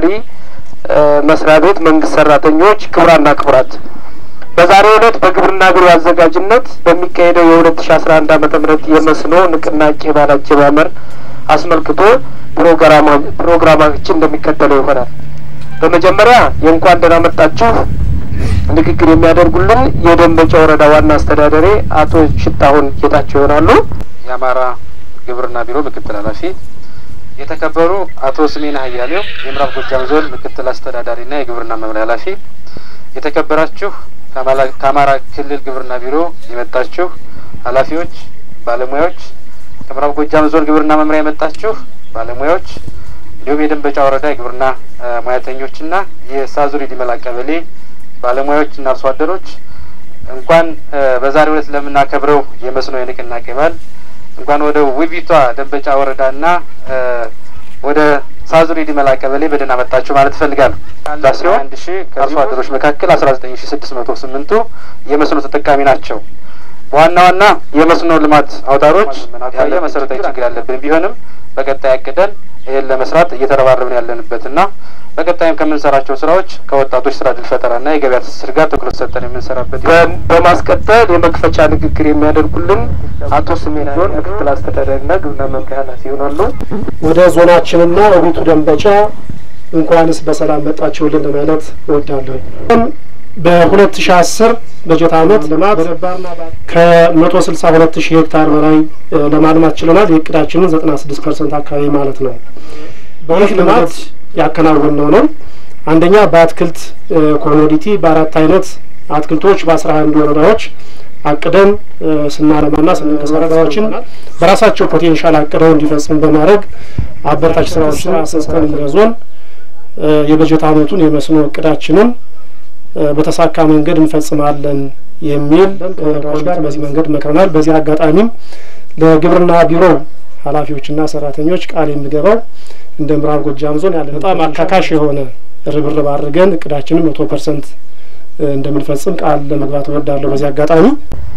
ኢንዱስትሪ መስሪያ ቤት መንግስት ሰራተኞች፣ ክቡራና ክቡራት በዛሬው ዕለት በግብርና ቢሮ አዘጋጅነት በሚካሄደው የሁለት ሺ አስራ አንድ አመተ ምህረት የመስኖ ንቅናቄ በዓል አጀማመር አስመልክቶ ፕሮግራማችን እንደሚከተለው ይሆናል። በመጀመሪያ የእንኳን ደህና መጣችሁ ንግግር የሚያደርጉልን የደንበጫ ወረዳ ዋና አስተዳዳሪ አቶ ሽታሁን ጌታቸው ይሆናሉ። የአማራ ግብርና ቢሮ ምክትል ኃላፊ፣ የተከበሩ አቶ ስሜን ሀያሌው የምዕራብ ጎጃም ዞን ምክትል አስተዳዳሪና የግብርና መምሪያ ኃላፊ፣ የተከበራችሁ ከአማራ ክልል ግብርና ቢሮ የመጣችሁ ኃላፊዎች፣ ባለሙያዎች፣ ከምዕራብ ጎጃም ዞን ግብርና መምሪያ የመጣችሁ ባለሙያዎች እንዲሁም የደንበጫ ወረዳ የግብርና ሙያተኞችና የሳዙሪ ዲመላ ቀበሌ ባለሙያዎችና አርሶ አደሮች እንኳን በዛሬው ዕለት ለምናከብረው የመስኖ የንቅናቄ በዓል እንኳን ወደ ውቢቷ ደንበጫ ወረዳና ወደ ሳዙሪ ዲመላ ቀበሌ በደህና መጣችሁ ማለት እፈልጋለሁ። ሲሆን አንድ ሺ ከአርሶ አደሮች መካከል አስራ ዘጠኝ ሺ ስድስት መቶ ስምንቱ የመስኖ ተጠቃሚ ናቸው። በዋና ዋና የመስኖ ልማት አውታሮች ያለ መሰረታዊ ችግር ያለብን ቢሆንም በቀጣይ አቅደን ይህን ለመስራት እየተረባረብን ያለንበትና በቀጣይም ከምንሰራቸው ስራዎች ከወጣቶች ስራ እድል ፈጠራና የገበያ ትስስር ጋር ትኩረት ሰጠን የምንሰራበት በማስቀጠል የመክፈቻ ንግግር የሚያደርጉልን አቶ ስሜን ዞን ምክትል አስተዳዳሪና ግብርና መምሪያ ኃላፊ ይሆናሉ። ወደ ዞናችንና ውቢቱ ደንበጫ እንኳንስ በሰላም መጣችሁልን ለማለት እወዳለሁ። በሁለት ሺ አስር በጀት አመት ልማት ከመቶ ስልሳ ሁለት ሺህ ሄክታር በላይ ለማልማት ችለናል። የእቅዳችንን ዘጠና ስድስት ፐርሰንት አካባቢ ማለት ነው። ይህ ልማት ያከናወን ነው ነው አንደኛ በአትክልት ኮሞዲቲ በአራት አይነት አትክልቶች በአስራ አንድ ወረዳዎች አቅደን ስናለማና ስንንቀሳቀስ ወረዳዎችን በራሳቸው ፖቴንሻል አቅደው እንዲፈጽሙ በማድረግ አበረታች ስራዎችን አሰስተን እንደ ዞን የበጀት አመቱን የመስኖ እቅዳችንን በተሳካ መንገድ እንፈጽማለን የሚል ወረዳዎች ጋር በዚህ መንገድ መክረናል። በዚህ አጋጣሚም ለግብርና ቢሮ ኃላፊዎችና ሰራተኞች ቃል የሚገባው እንደ ምዕራብ ጎጃም ዞን ያለ በጣም አካካሽ የሆነ ርብርብ አድርገን እቅዳችንን መቶ ፐርሰንት እንደምንፈጽም ቃል ለመግባት እወዳለሁ። በዚህ አጋጣሚ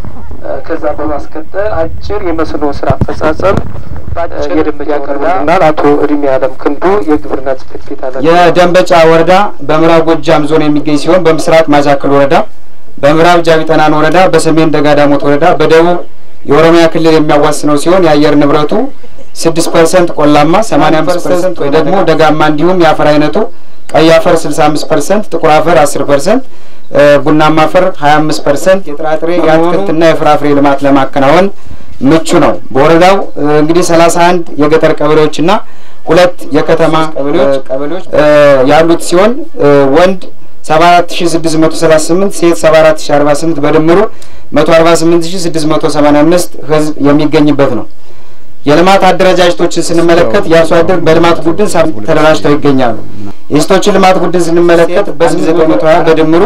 ከዛ በማስከተል አጭር የመስኖ ስራ አፈጻጸም የደንበጫ ያቀርቡልናል አቶ እድሜ አለም ክንዱ የግብርና ጽሕፈት ቤት ኃላፊ። የደንበጫ ወረዳ በምዕራብ ጎጃም ዞን የሚገኝ ሲሆን በምስራቅ ማጃክል ወረዳ፣ በምዕራብ ጃቢጠናን ወረዳ፣ በሰሜን ደጋዳሞት ወረዳ፣ በደቡብ የኦሮሚያ ክልል የሚያዋስነው ሲሆን የአየር ንብረቱ ስድስት ፐርሰንት ቆላማ፣ ሰማኒያ አምስት ፐርሰንት ወይ ደግሞ ደጋማ እንዲሁም የአፈር አይነቱ ቀይ አፈር ስልሳ አምስት ፐርሰንት ጥቁር አፈር አስር ፐርሰንት ቡናማ አፈር ሀያ አምስት ፐርሰንት የጥራጥሬ የአትክልትና የፍራፍሬ ልማት ለማከናወን ምቹ ነው። በወረዳው እንግዲህ ሰላሳ አንድ የገጠር ቀበሌዎችና ሁለት የከተማ ቀበሌዎች ያሉት ሲሆን ወንድ ሰባ አራት ሺ ስድስት መቶ ሰላሳ ስምንት ሴት ሰባ አራት ሺ አርባ ስምንት በድምሩ መቶ አርባ ስምንት ሺ ስድስት መቶ ሰማኒያ አምስት ህዝብ የሚገኝበት ነው። የልማት አደረጃጀቶችን ስንመለከት የአርሶ አደር በልማት ቡድን ተደራጅተው ይገኛሉ። የሴቶችን ልማት ቡድን ስንመለከት በስም ዘጠኝ መቶ ሀያ በድምሩ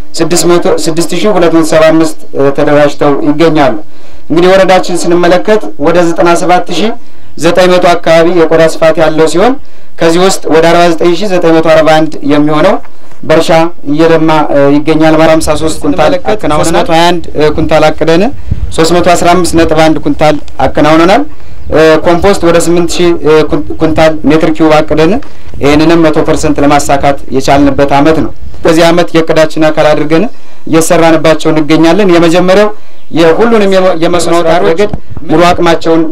ስድስት ሺ ሁለት መቶ ሰባ አምስት ተደራጅተው ይገኛሉ። እንግዲህ ወረዳችን ስንመለከት ወደ ዘጠና ሰባት ሺ ዘጠኝ መቶ አካባቢ የቆዳ ስፋት ያለው ሲሆን ከዚህ ውስጥ ወደ አርባ ዘጠኝ ሺ ዘጠኝ መቶ አርባ አንድ የሚሆነው በእርሻ እየለማ ይገኛል። ማለት ሀምሳ ሶስት ኩንታል አከናውነናል። ሶስት መቶ ሀያ አንድ ኩንታል አቅደን ሶስት መቶ አስራ አምስት ነጥብ አንድ ኩንታል አከናውነናል። ኮምፖስት ወደ ስምንት ሺህ ኩንታል ሜትር ኪዩብ አቅደን ይህንንም መቶ ፐርሰንት ለማሳካት የቻልንበት አመት ነው። በዚህ አመት የእቅዳችን አካል አድርገን እየሰራንባቸው እንገኛለን። የመጀመሪያው የሁሉንም የመስኖ አውታር ረገድ ሙሉ አቅማቸውን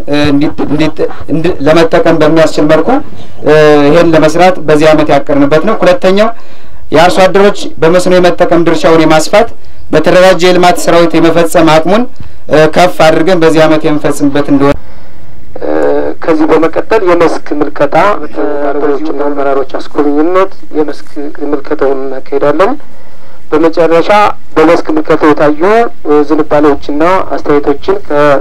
ለመጠቀም በሚያስችል መልኩ ይሄን ለመስራት በዚህ አመት ያቀርንበት ነው። ሁለተኛው የአርሶ አደሮች በመስኖ የመጠቀም ድርሻውን የማስፋት በተደራጀ የልማት ሰራዊት የመፈጸም አቅሙን ከፍ አድርገን በዚህ አመት የምንፈጽምበት እንደሆነ ከዚህ በመቀጠል የመስክ ምልከታ ባለሙያዎችና አመራሮች አስጎብኝነት የመስክ ምልከታውን እናካሄዳለን። በመጨረሻ በመስክ ምልከታው የታዩ ዝንባሌዎችና አስተያየቶችን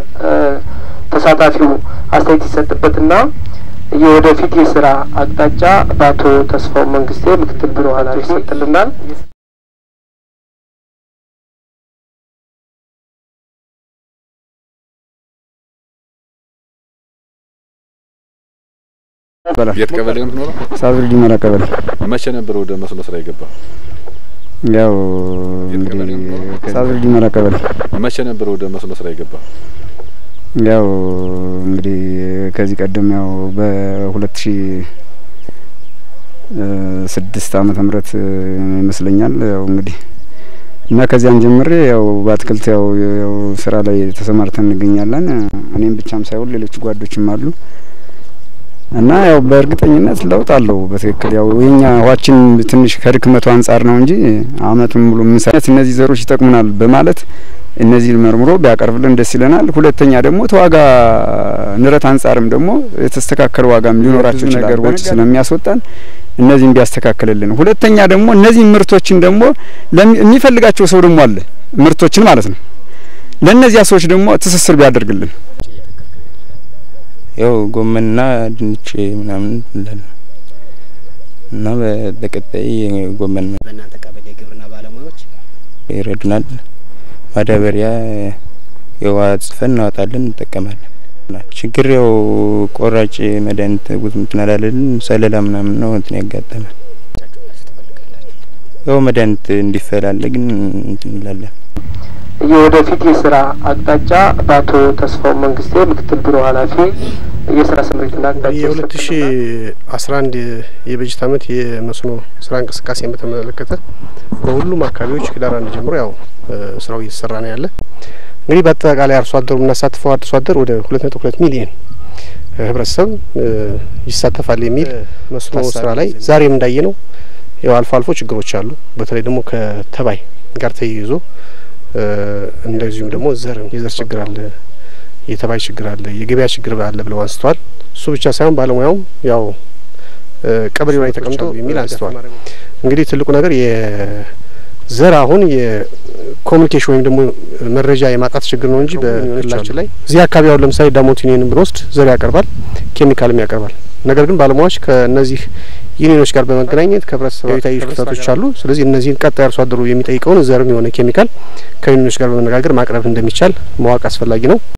ከተሳታፊው አስተያየት ይሰጥበትና የወደፊት የስራ አቅጣጫ በአቶ ተስፋው መንግስቴ ምክትል ቢሮ ኃላፊ ይሰጥልናል። የት ቀበሌ ነው የምትኖረው? ሳዙሪ ዲመራ ቀበሌ። መቼ ነበር ወደ መስኖ ስራ የገባ? ያው የት ቀበሌ ነው የምትኖረው? እንግዲህ ሳዙሪ ዲመራ ቀበሌ። መቼ ነበር ወደ መስኖ ስራ የገባ? ያው እንግዲህ ከዚህ ቀደም ያው በሁለት ሺ ስድስት ዓመተ ምህረት ይመስለኛል ያው እንግዲህ እና ከዚያን ጀምሬ ያው በአትክልት ያው ያው ስራ ላይ ተሰማርተን እንገኛለን። እኔም ብቻም ሳይሆን ሌሎች ጓዶችም አሉ እና ያው በእርግጠኝነት ለውጥ አለው። በትክክል ያው የኛ ውሃችን ትንሽ ከድክመቱ አንጻር ነው እንጂ አመቱን ሙሉ የምንሰራት እነዚህ ዘሮች ይጠቅሙናል በማለት እነዚህ መርምሮ ቢያቀርብልን ደስ ይለናል። ሁለተኛ ደግሞ ተዋጋ ንረት አንጻርም ደግሞ የተስተካከለ ዋጋም ሊኖራቸው ይችላል ነገሮች ስለሚያስወጣን እነዚህም ቢያስተካክልልን። ሁለተኛ ደግሞ እነዚህ ምርቶችን ደግሞ የሚፈልጋቸው ሰው ደግሞ አለ ምርቶችን ማለት ነው። ለእነዚያ ሰዎች ደግሞ ትስስር ቢያደርግልን ያው ጎመንና ድንች ምናምን እንላለን እና በቀጣይ ጎመን በእናንተ ቀበሌ የግብርና ባለሙያዎች ይረዱናል። ማዳበሪያ የውሃ ጽፈን እናወጣለን፣ እንጠቀማለን። ችግር ያው ቆራጭ መድኃኒት እንትን አላለልን ሰለላ ምናምን ነው እንትን ያጋጠመን። ያው መድኃኒት እንዲፈላለግ እንትን እንላለን። የወደፊት የስራ አቅጣጫ በአቶ ተስፋው መንግስቴ ምክትል ቢሮ ኃላፊ የስራ ስምሪትና አቅጣጫ የሁለት ሺ አስራ አንድ የበጀት አመት የመስኖ ስራ እንቅስቃሴን በተመለከተ በሁሉም አካባቢዎች ህዳር አንድ ጀምሮ ያው ስራው እየተሰራ ነው ያለ። እንግዲህ በአጠቃላይ አርሶ አደሩ የምናሳትፈው አርሶ አደር ወደ ሁለት ነጥብ ሁለት ሚሊየን ህብረተሰብ ይሳተፋል የሚል መስኖ ስራ ላይ ዛሬም እንዳየ ነው ያው አልፎ አልፎ ችግሮች አሉ። በተለይ ደግሞ ከተባይ ጋር ተያይዞ እንደዚሁም ደግሞ ዘር የዘር ችግር አለ፣ የተባይ ችግር አለ፣ የገበያ ችግር አለ ብለው አንስተዋል። እሱ ብቻ ሳይሆን ባለሙያውም ያው ቀበሌው ላይ ተቀምጦ የሚል አንስተዋል። እንግዲህ ትልቁ ነገር የዘር አሁን የኮሚኒኬሽን ወይም ደግሞ መረጃ የማጣት ችግር ነው እንጂ በክልላችን ላይ እዚህ አካባቢ አሁን ለምሳሌ ዳሞት ዩኒየንን ብንወስድ ዘር ያቀርባል፣ ኬሚካልም ያቀርባል። ነገር ግን ባለሙያዎች ከእነዚህ ዩኒዮኖች ጋር በመገናኘት ከህብረተሰቡ የታዩ ክፍተቶች አሉ። ስለዚህ እነዚህን ቀጣይ አርሶ አደሩ የሚጠይቀውን ዘርም የሆነ ኬሚካል ከዩኒዮኖች ጋር በመነጋገር ማቅረብ እንደሚቻል ማወቅ አስፈላጊ ነው።